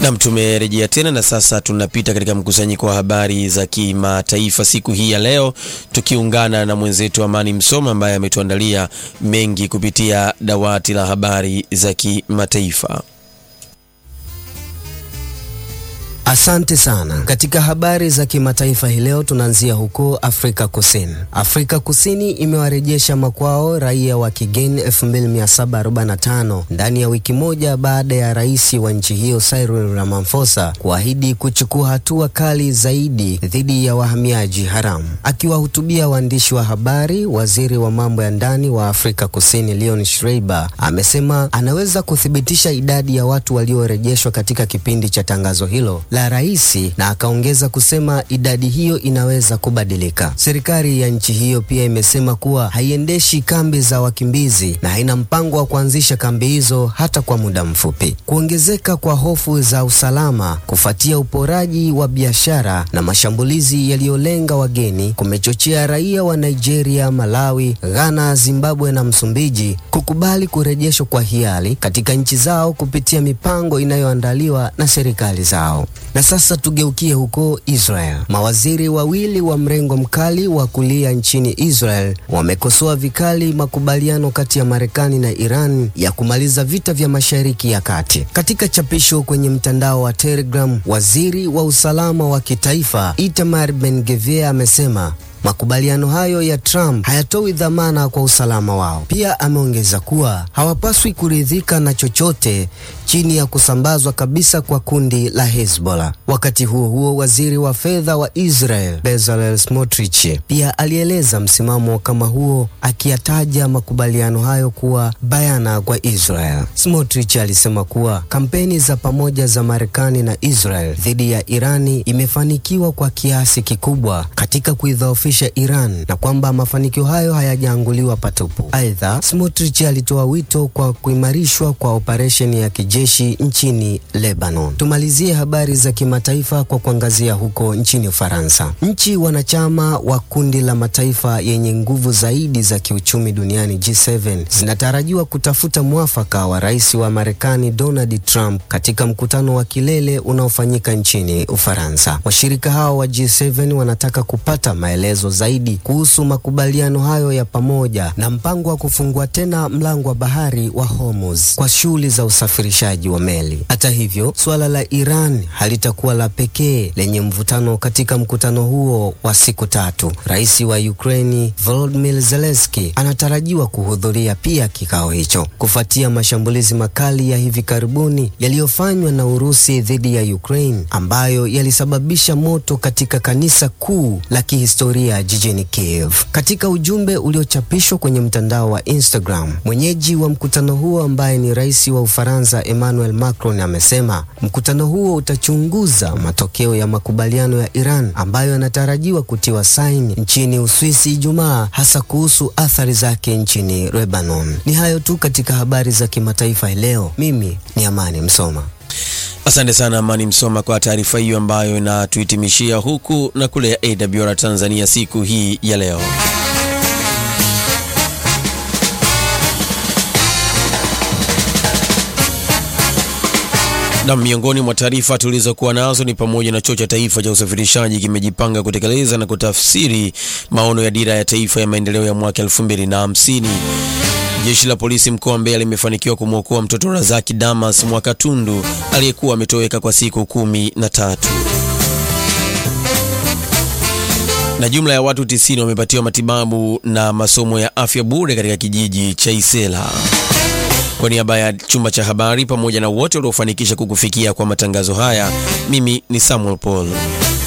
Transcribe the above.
Nam, tumerejea tena na sasa tunapita katika mkusanyiko wa habari za kimataifa siku hii ya leo, tukiungana na mwenzetu Amani Msoma ambaye ametuandalia mengi kupitia dawati la habari za kimataifa. Asante sana. Katika habari za kimataifa hii leo tunaanzia huko Afrika Kusini. Afrika Kusini imewarejesha makwao raia wa kigeni 2745 ndani ya wiki moja baada ya rais wa nchi hiyo Cyril Ramaphosa kuahidi kuchukua hatua kali zaidi dhidi ya wahamiaji haramu. Akiwahutubia waandishi wa habari, waziri wa mambo ya ndani wa Afrika Kusini Leon Schreiber amesema anaweza kuthibitisha idadi ya watu waliorejeshwa katika kipindi cha tangazo hilo la rais na akaongeza kusema idadi hiyo inaweza kubadilika. Serikali ya nchi hiyo pia imesema kuwa haiendeshi kambi za wakimbizi na haina mpango wa kuanzisha kambi hizo hata kwa muda mfupi. Kuongezeka kwa hofu za usalama kufuatia uporaji wa biashara na mashambulizi yaliyolenga wageni kumechochea raia wa Nigeria, Malawi, Ghana, Zimbabwe na Msumbiji kukubali kurejeshwa kwa hiari katika nchi zao kupitia mipango inayoandaliwa na serikali zao. Na sasa tugeukie huko Israel. Mawaziri wawili wa mrengo mkali wa kulia nchini Israel wamekosoa vikali makubaliano kati ya Marekani na Iran ya kumaliza vita vya Mashariki ya Kati. Katika chapisho kwenye mtandao wa Telegram, waziri wa usalama wa kitaifa Itamar Ben-Gvir amesema makubaliano hayo ya Trump hayatoi dhamana kwa usalama wao. Pia ameongeza kuwa hawapaswi kuridhika na chochote chini ya kusambazwa kabisa kwa kundi la Hezbollah. Wakati huo huo, waziri wa fedha wa Israel Bezalel Smotrich pia alieleza msimamo kama huo, akiyataja makubaliano hayo kuwa bayana kwa Israel. Smotrich alisema kuwa kampeni za pamoja za Marekani na Israel dhidi ya Irani imefanikiwa kwa kiasi kikubwa katika kuidhoofisha Iran na kwamba mafanikio hayo hayajaanguliwa patupu. Aidha, Smotrich alitoa wito kwa kuimarishwa kwa operesheni ya kijeshi nchini Lebanon. Tumalizie habari za kimataifa kwa kuangazia huko nchini Ufaransa. Nchi wanachama wa kundi la mataifa yenye nguvu zaidi za kiuchumi duniani G7 zinatarajiwa kutafuta mwafaka wa rais wa Marekani Donald Trump katika mkutano wa kilele unaofanyika nchini Ufaransa. Washirika hao wa G7 wanataka kupata maelezo zaidi kuhusu makubaliano hayo ya pamoja na mpango wa kufungua tena mlango wa bahari wa Hormuz kwa shughuli za usafirishaji wa meli. Hata hivyo, suala la Iran halitakuwa la pekee lenye mvutano katika mkutano huo wa siku tatu. Rais wa Ukraini Volodymyr Zelensky anatarajiwa kuhudhuria pia kikao hicho kufuatia mashambulizi makali ya hivi karibuni yaliyofanywa na Urusi dhidi ya Ukraine ambayo yalisababisha moto katika kanisa kuu la kihistoria jijini Kiev. Katika ujumbe uliochapishwa kwenye mtandao wa Instagram, mwenyeji wa mkutano huo ambaye ni rais wa Ufaransa Emmanuel Macron amesema mkutano huo utachunguza matokeo ya makubaliano ya Iran ambayo yanatarajiwa kutiwa saini nchini Uswisi Ijumaa, hasa kuhusu athari zake nchini Lebanon. Ni hayo tu katika habari za kimataifa leo. Mimi ni Amani Msoma. Asante sana Amani Msoma kwa taarifa hiyo ambayo inatuhitimishia huku na kule ya AWR Tanzania siku hii ya leo. Na miongoni mwa taarifa tulizokuwa nazo ni pamoja na chuo cha taifa cha usafirishaji kimejipanga kutekeleza na kutafsiri maono ya dira ya taifa ya maendeleo ya mwaka 2050. Jeshi la polisi mkoa wa Mbeya limefanikiwa kumwokoa mtoto Razaki Damas Mwakatundu aliyekuwa ametoweka kwa siku kumi na tatu. Na jumla ya watu 90 wamepatiwa matibabu na masomo ya afya bure katika kijiji cha Isela. Kwa niaba ya chumba cha habari pamoja na wote waliofanikisha kukufikia kwa matangazo haya, mimi ni Samuel Paul.